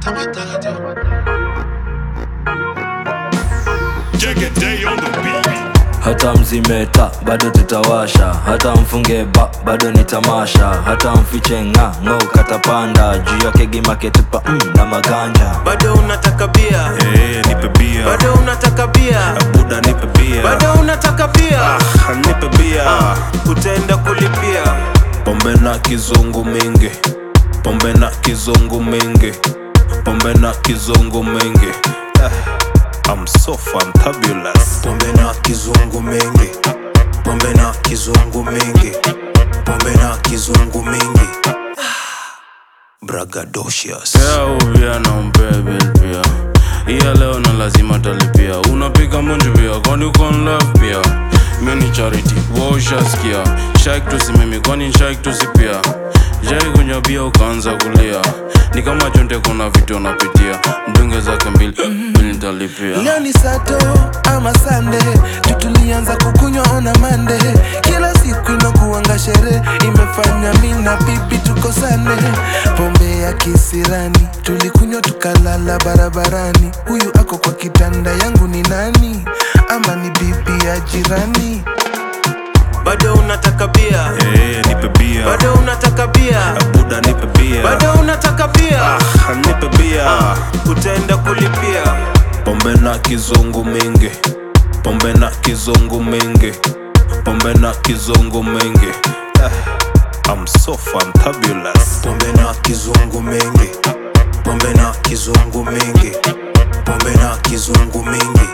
Day on the beat. hata mzimeta bado tutawasha hata mfunge ba bado ni tamasha hata mfiche nga ng'o katapanda juu yake gimaketupa mm, na maganja bado unataka bia Eh, nipe bia. bado unataka bia Buda nipe bia. bado unataka bia Ah, nipe bia. utaenda kulipia Pombe na kizungu mingi. Pombe na kizungu mingi. Pombe na kizungu mingi. Ah, I'm so fantabulous. pombe na kizungu mingi pombe na kizungu mingi pombe na kizungu mingi bragadocious Leo pia na umbebe pia iya leo na lazima talipia unapiga munju pia kwani uko in love pia mini charity woshaskia shaik tusimimi kwani shaik tusipia jai kunywa bia ukaanza kulia ni kama chonte kuna vitu unapitia mdunge zake mbili mbili nitalipia leo ni sato ama sande tutulianza kukunywa ona mande kila siku inakuanga sherehe imefanya mi na bibi tukosane pombe ya kisirani tulikunywa tukalala barabarani huyu ako kwa kitanda yangu ni nani ama ni bibi ya jirani bado unataka bia Eh, nipe bia. bado unataka bia Buda nipe bia. bado unataka bia Ah, nipe bia. utaenda kulipia Pombe na kizungu mingi. Pombe na kizungu mingi. Pombe na kizungu mingi. Ah, I'm so fantabulous. pombe na kizungu mingi pombe na kizungu mingi pombe na kizungu mingi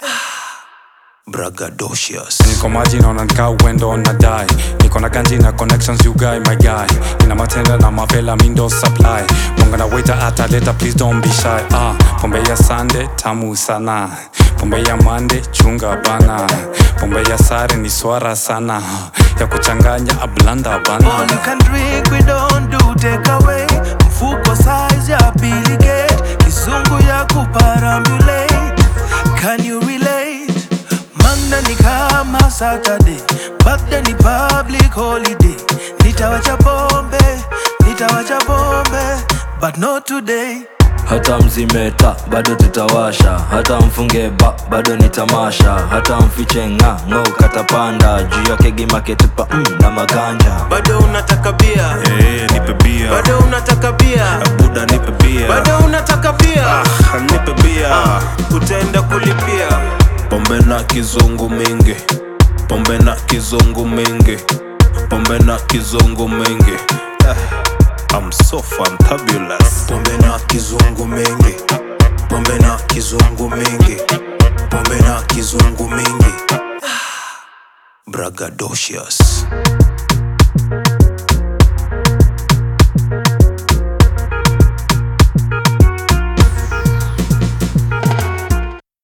bragadocious niko maji naona nikaa uendo na dai niko na ganji na connections you guy my guy nina matenda na mavela mindo supply mwanga na waiter ataleta please don't be shy ah pombe ya sande tamu sana pombe ya mande chunga bana pombe ya sare ni swara sana ya kuchanganya ablanda bana All you can drink, we don't do take away. Mfuko size ya Billy Gate, kizungu ya kuparambulate. Can you relate? Manda ni kama Saturday, Bagda ni public holiday. Nitawacha pombe, nitawacha pombe, but not today. hata mzimeta bado tutawasha hata mfunge ba bado ni tamasha hata mfiche nga ng'o katapanda juu yake gimaketupa mm, na maganja bado unataka bia Eh, nipe bia. bado unataka bia Buda nipe bia. bado unataka bia Ah, nipe bia. utaenda kulipia Pombe na kizungu mingi. Pombe na kizungu mingi. Pombe na kizungu mingi. Ah, I'm so fantabulous. pombe na kizungu mingi pombe na kizungu mingi pombe na kizungu mingi bragadocious